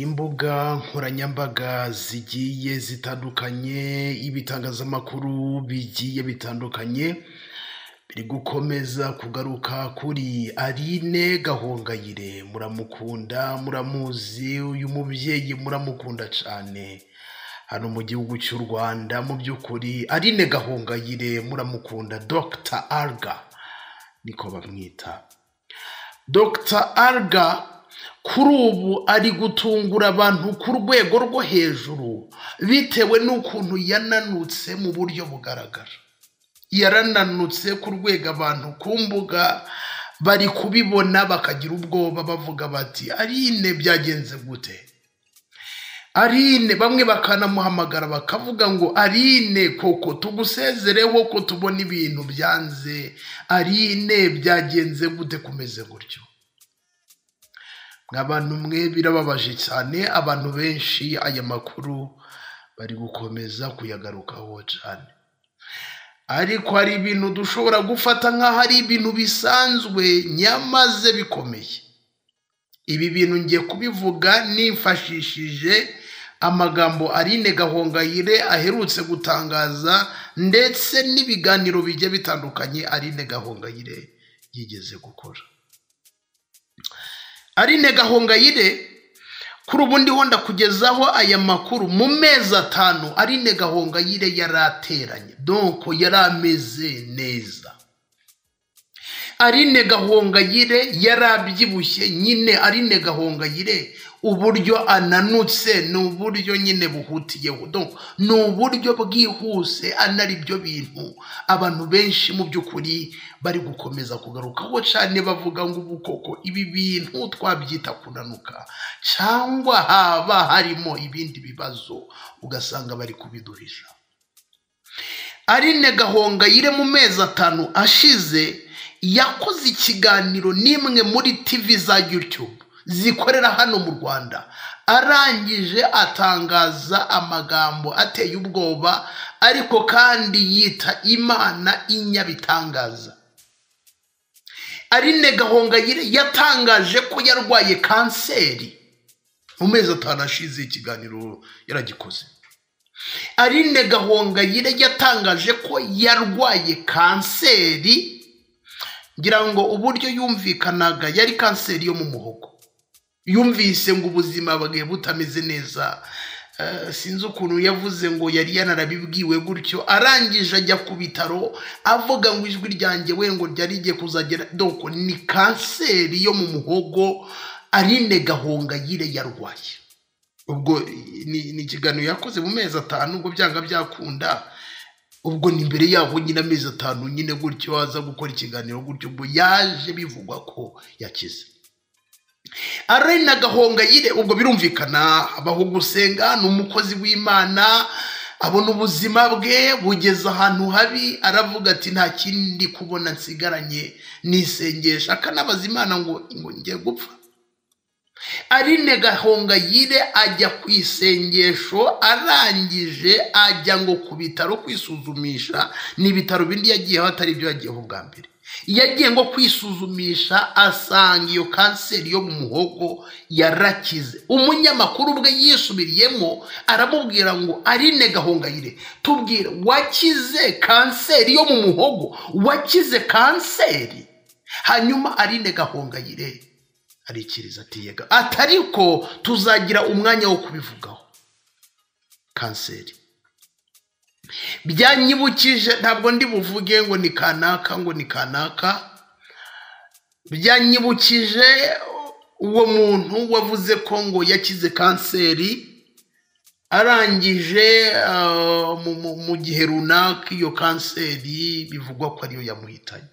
Imbuga nkoranyambaga zigiye zitandukanye, ibitangazamakuru bigiye bitandukanye, biri gukomeza kugaruka kuri Aline Gahongayire, muramukunda, muramuzi, uyu mubyeyi muramukunda cyane, hano mu gihugu cy'u Rwanda mu by'ukuri Aline Gahongayire muramukunda, Dr Alga niko bamwita, Dr Alga kuri ubu ari gutungura abantu ku rwego rwo hejuru bitewe n'ukuntu yananutse mu buryo bugaragara yarananutse ku rwego abantu ku mbuga bari kubibona bakagira ubwoba bavuga bati arine byagenze gute arine bamwe bakanamuhamagara bakavuga ngo arine koko tugusezereho ko tubona ibintu byanze arine byagenze gute kumeze gutyo abantu mwe birababaje cyane abantu benshi aya makuru bari gukomeza kuyagarukaho cyane ariko hari ibintu dushobora gufata nk'aho ari ibintu bisanzwe nyamaze bikomeye ibi bintu ngiye kubivuga nifashishije amagambo Aline Gahongayire aherutse gutangaza ndetse n'ibiganiro bigiye bitandukanye Aline Gahongayire yigeze gukora Aline Gahongayire kuri ubu ndiho ndakugezaho aya makuru mu mezi atanu Aline Gahongayire yari ateranye donko yari ameze neza Aline Gahongayire yari abyibushye nyine Aline Gahongayire uburyo ananutse ni uburyo nyine buhutiyeho donko ni uburyo bwihuse anari byo bintu abantu benshi mu by'ukuri bari gukomeza kugarukaho cyane bavuga ngo ubu koko ibi bintu twabyita kunanuka cyangwa haba harimo ibindi bibazo ugasanga bari kubiduhisha Aline Gahongayire mu mezi atanu ashize yakoze ikiganiro n'imwe muri tivi za YouTube zikorera hano mu Rwanda arangije atangaza amagambo ateye ubwoba ariko kandi yita imana inyabitangaza Aline Gahongayire yatangaje ko yarwaye kanseri mu mezi atanu ashize ikiganiro yaragikoze Aline Gahongayire yatangaje ko yarwaye kanseri ngira ngo uburyo yumvikanaga yari kanseri yo mu muhogo yumvise ngo ubuzima bwe butameze neza Eh, sinzi ukuntu yavuze ngo yari yanarabibwiwe gutyo arangije ajya ku bitaro avuga ngo ijwi ryanjye we ngo ryari rigiye kuzagera doko ni kanseri yo mu muhogo Aline Gahongayire yarwaye ubwo eh, ni ni ikiganiro yakoze mu mezi atanu ubwo byanga byakunda ubwo ni imbere yaho nyine amezi atanu nyine gutyo aza gukora ikiganiro gutyo ubwo yaje bivugwa ko yakize Aline Gahongayire ubwo birumvikana abaho gusenga ni umukozi w'Imana abona ubuzima bwe bugeze ahantu habi aravuga ati nta kindi kubona nsigaranye nisengesha akanabaza Imana ngo ngo ngiye gupfa Aline Gahongayire ajya ku isengesho arangije ajya ngo ku bitaro kwisuzumisha ni ibitaro bindi yagiyeho atari ibyo yagiyeho bwa mbere yagiye ngo kwisuzumisha asanga iyo kanseri yo mu muhogo yarakize umunyamakuru ubwe yisubiriyemo aramubwira ngo Aline Gahongayire tubwire wakize kanseri yo mu muhogo wakize kanseri hanyuma Aline Gahongayire arikiriza ati yega atariko tuzagira umwanya wo kubivugaho kanseri byanyibukije ntabwo ndi buvuge ngo ni kanaka ngo ni kanaka byanyibukije uwo muntu wavuze ko ngo yakize kanseri arangije ah, mu- mu- mu gihe runaka iyo kanseri bivugwa ko ariyo yamuhitanye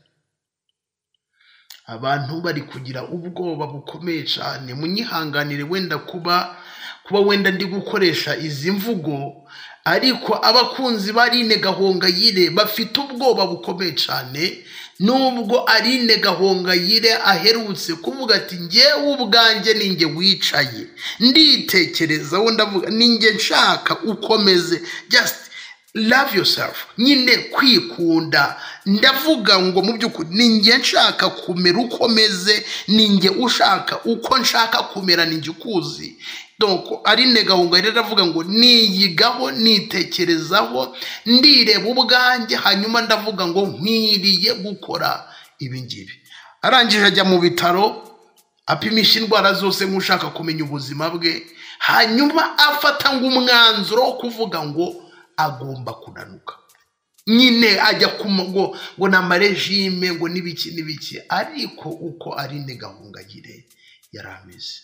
abantu bari kugira ubwoba bukomeye cyane munyihanganire wenda kuba kuba wenda ndi gukoresha izi mvugo ariko abakunzi ba Aline Gahongayire bafite ubwoba bukomeye cyane nubwo Aline Gahongayire aherutse kuvuga ati njyewe ubwanjye ni njye wicaye nditekerezaho ndavuga ni njye nshaka ukomeze just love yourself nyine kwikunda ndavuga ngo mu by'ukuri ni njye nshaka kumera uko meze ni njye ushaka uko nshaka kumera ni njye ukuzi Doko Aline Gahunga rero aravuga ngo niyigaho nitekerezaho ndireba ubwanjye hanyuma ndavuga ngo nkwiriye gukora ibi ngibi arangije ajya mu bitaro apimisha indwara zose nk'ushaka kumenya ubuzima bwe hanyuma afata ngo umwanzuro wo kuvuga ngo agomba kunanuka nyine ajya ku ngo ngo ni amarejime ngo n'ibiki n'ibiki ariko uko Aline Gahunga yire yari ameze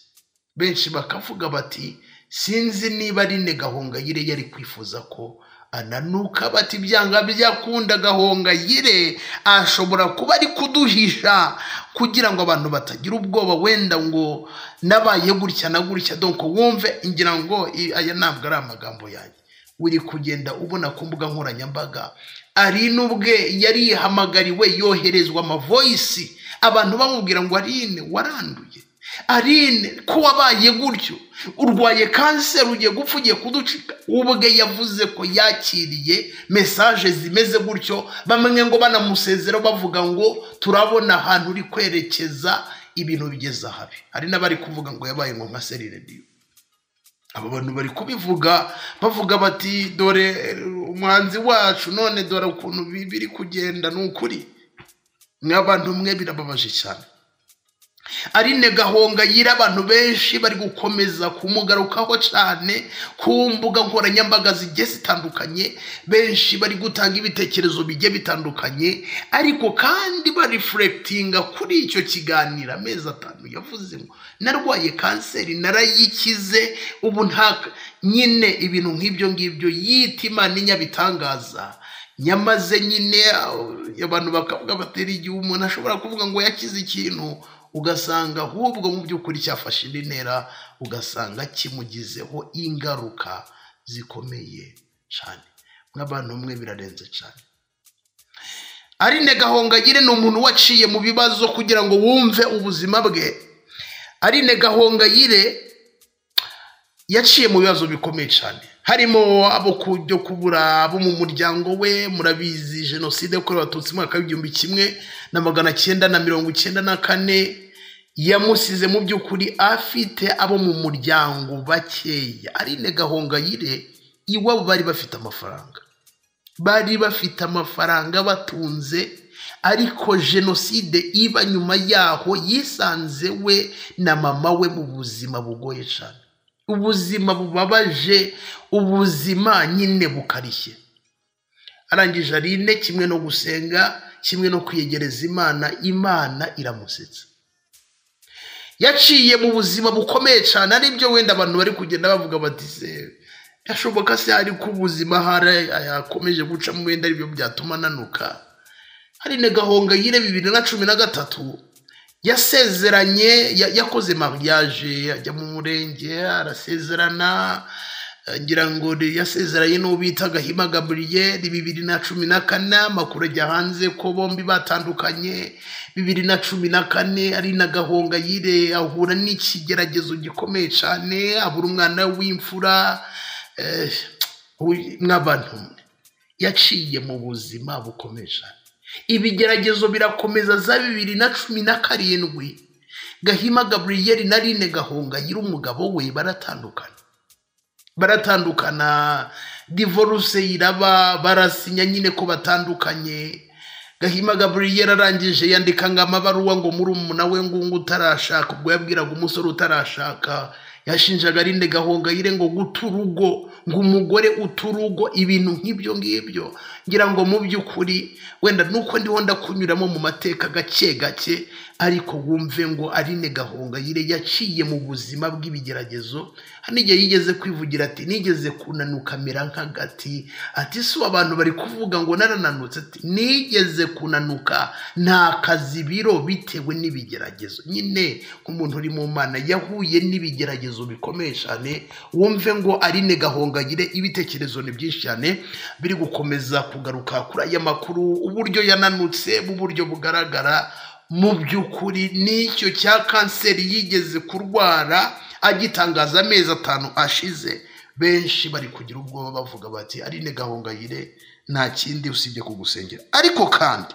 benshi bakavuga bati sinzi niba Aline Gahongayire yari kwifuza ko ananuka bati byanga byakunda Gahongayire ashobora kuba ari kuduhisha kugira ngo abantu batagira ubwoba wenda ngo nabaye gutya na gutya donko wumve ngira ngo i- aya ntabwo ari amagambo yanjye uri kugenda ubona ku mbuga nkoranyambaga Aline ubwe yari yihamagariwe yoherezwa amavoyisi abantu bamubwira ngo Aline waranduye Aline ko wabaye gutyo urwaye kanseri ugiye gupfa ugiye kuducika ubwe yavuze ko yakiriye mesaje zimeze gutyo bamwe ngo banamusezera bavuga ngo turabona ahantu uri kwerekeza ibintu bigeze ahabi hari n'abari kuvuga ngo yabaye nko nka serire diyo aba bantu bari kubivuga bavuga bati dore eh, umwanzi wacu none dore ukuntu bi- biri kugenda ni ukuri n'abantu mwe birababaje cyane Aline Gahonga yira abantu benshi bari gukomeza kumugarukaho cyane ku mbuga nkoranyambaga zigiye zitandukanye benshi bari gutanga ibitekerezo bigiye bitandukanye ariko kandi barifurekitinga kuri icyo kiganiro amezi atanu yavuze ngo narwaye kanseri narayikize ubu nta nyine ibintu nk'ibyo ngibyo yita imana inyabitangaza nyamaze nyine uh, abantu bakavuga batera igihe umuntu ashobora kuvuga ngo yakize ikintu ugasanga ahubwo mu by'ukuri cyafashe indi ntera ugasanga kimugizeho ingaruka zikomeye cyane nk'abantu mwe birarenze cyane Aline Gahongayire ni umuntu waciye mu bibazo kugira ngo wumve ubuzima bwe Aline Gahongayire yaciye mu bibazo bikomeye cyane harimo abo kujya kubura abo mu muryango we murabizi jenoside yakorewe abatutsi mu mwaka w'igihumbi kimwe na magana cyenda na mirongo icyenda na kane yamusize mu by'ukuri afite abo mu muryango bakeya Aline Gahongayire iwabo bari bafite amafaranga bari bafite amafaranga batunze ariko jenoside iba nyuma yaho yisanze we na mama we mu buzima bugoye cyane ubuzima bubabaje ubuzima nyine bukarishye arangije arine kimwe no gusenga kimwe no kwiyegereza imana imana iramusetsa yaciye mu buzima bukomeye cyane aribyo wenda abantu bari kugenda bavuga bati se yashoboka se hari ko ubuzima hari yakomeje gucamo wenda aribyo byatuma ananuka hari na gahongayire bibiri na cumi na gatatu yasezeranye ya- yakoze mariage ajya mu murenge arasezerana eh, ngira ngo ni- yasezeranye n'uwo bita gahima gaburiyeri bibiri na cumi na kane amakuru ajya hanze ko bombi batandukanye bibiri na cumi na kane ari na gahongayire ahura n'ikigeragezo gikomeye cyane abura umwana w'imfura eh, uyu- mw'abantu mwe yaciye mu buzima bukomeye cyane ibigeragezo birakomeza za bibiri na cumi na karindwi gahima gaburiyeri na rine gahunga umugabo we baratandukana baratandukana divorce iraba barasinya nyine ko batandukanye gahima gaburiyeri arangije yandika ngo amabaruwa ngo muri umuna we ngungu utarashaka ubwo yabwiraga umusore utarashaka yashinjaga arinde gahongayire ngo guta urugo ngo umugore uta urugo ibintu nk'ibyo ngibyo ngira ngo mu by'ukuri wenda nuko ndiho ndakunyuramo mu mateka gake gake ariko wumve ngo arine gahongayire yaciye mu buzima bw'ibigeragezo hari n'igihe yigeze kwivugira ati nigeze kunanuka mera nk'agati ati si ubu abantu bari kuvuga ngo narananutse ati nigeze kunanuka nta kazi biro bitewe n'ibigeragezo nyine nk'umuntu uri mu mana yahuye n'ibigeragezo bikomeye cyane wumve ngo arine gahongayire ibitekerezo ni byinshi cyane biri gukomeza kugaruka kuri aya makuru uburyo yananutse mu buryo bugaragara mu by'ukuri n'icyo cya kanseri yigeze kurwara agitangaza amezi atanu ashize benshi bari kugira ubwoba bavuga bati arine gahongayire nta kindi usibye kugusengera ariko kandi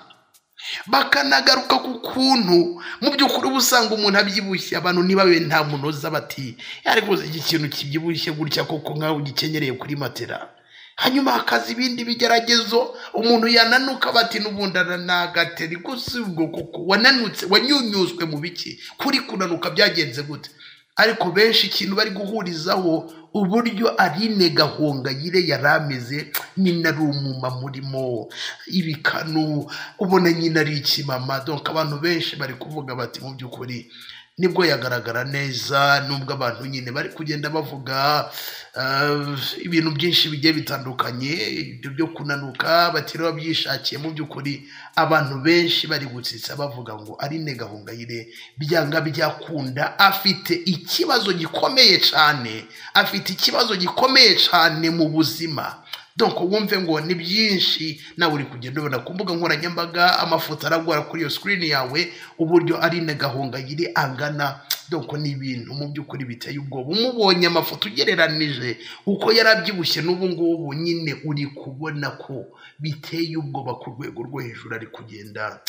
bakanagaruka ku kuntu mu by'ukuri uba usanga umuntu abyibushye abantu ntibabe nta munoza bati ariko iki kintu kibyibushye gutya koko nk'aho ugikenyereye kuri matera hanyuma hakaza ibindi bigeragezo umuntu yananuka bati n'ubundi ananagateri gusa ubwo kuko wananutse wanyunyuzwe mu biki kuri kunanuka byagenze gute ariko benshi ikintu bari guhurizaho uburyo Aline Gahongayire yari ameze nyina ari umuma murimo ibikanu ubona nyina ari ikimama donc abantu benshi bari kuvuga bati mu by'ukuri nibwo yagaragara neza nubwo abantu nyine bari kugenda bavuga ah, ibintu byinshi bigiye bitandukanye ibyo byo kunanuka batari babyishakiye mu by'ukuri abantu benshi bari gutsitsa bavuga ngo Aline Gahongayire byanga byakunda afite ikibazo gikomeye cyane afite ikibazo gikomeye cyane mu buzima donc wumve ngo ni byinshi nawe uri kugenda ubona ku mbuga nkoranyambaga amafoto aragora kuri iyo sikirini yawe uburyo ari gahongayire angana donc ni ibintu mu by'ukuri biteye ubwoba umubonye amafoto ugereranije uko yari abyibushye n'ubu ngubu nyine uri kubona ko biteye ubwoba ku rwego rwo hejuru ari kugenda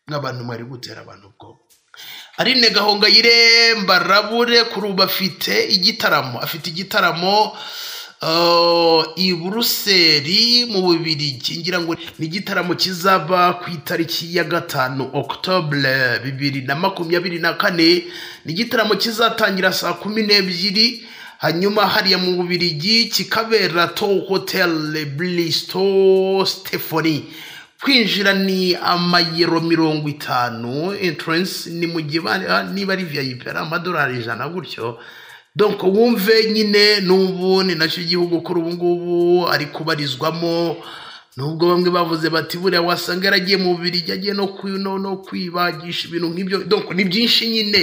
nk'abantu bari gutera abantu ubwoba Aline Gahongayire mbarabure kuri ubu afite igitaramo afite igitaramo Uh, i buruseli mu bubirigi ngira ngo ni igitaramo kizaba ku itariki ya gatanu okutobure bibiri na makumyabiri na kane ni igitaramo kizatangira saa kumi n'ebyiri hanyuma hariya mu bubirigi kikabera to hoteli burisito sitefoni kwinjira ni amayero mirongo itanu enturensi ni mu gihe ba- niba ari viyayipi ari amadolari ijana gutyo donc wumve nyine n'ubu ni nacyo igihugu kuri ubu ngubu ari kubarizwamo nubwo bamwe bavuze bati buriya wasanga yaragiye mu bubiri agiye no kwi- no- no kwibagisha ibintu nk'ibyo donc ni byinshi nyine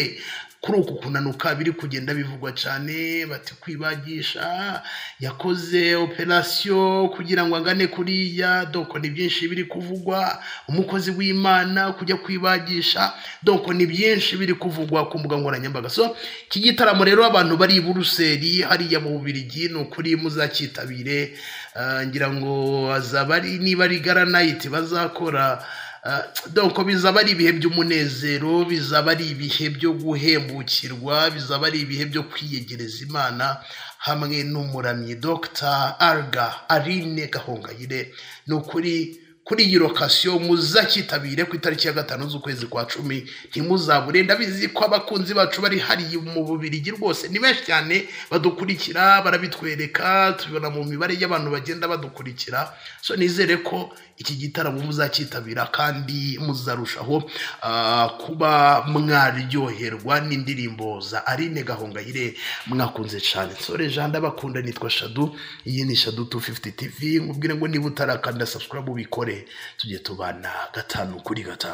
kuri uku kunanuka biri kugenda bivugwa cyane bati kwibagisha yakoze operasiyo kugira ngo angane kuriya donc ni byinshi biri kuvugwa umukozi w'imana kujya kwibagisha donc ni byinshi biri kuvugwa ku mbuga nkoranyambaga so iki gitaramo rero abantu bari i buruseli hariya mu bubirigi ni ukuri muzakitabire Ah, ngira ngo azaba ari niba ari garanayiti bazakora Ah, donc bizaba ari ibihe by'umunezero bizaba ari ibihe byo guhembukirwa bizaba ari ibihe byo kwiyegereza imana hamwe n'umuramyi dr arga aline gahongayire ni ukuri kuri iyi lokasiyo muzakitabire ku itariki ya gatanu z'ukwezi kwa cumi ntimuzabure ndabizi ko abakunzi bacu bari hariya mu bubirigi rwose ni benshi cyane badukurikira barabitwereka tubibona mu mibare y'abantu bagenda badukurikira so nizere ko iki gitaramo muzakitabira kandi muzarushaho ah, kuba mwaryoherwa n'indirimbo za Aline Gahongayire mwakunze cyane sore Jean ndabakunda nitwa Shadu iyi ni Shadu 250 TV nkubwire ngo niba utarakanda subscribe ubikore tujye tubana gatanu kuri gatanu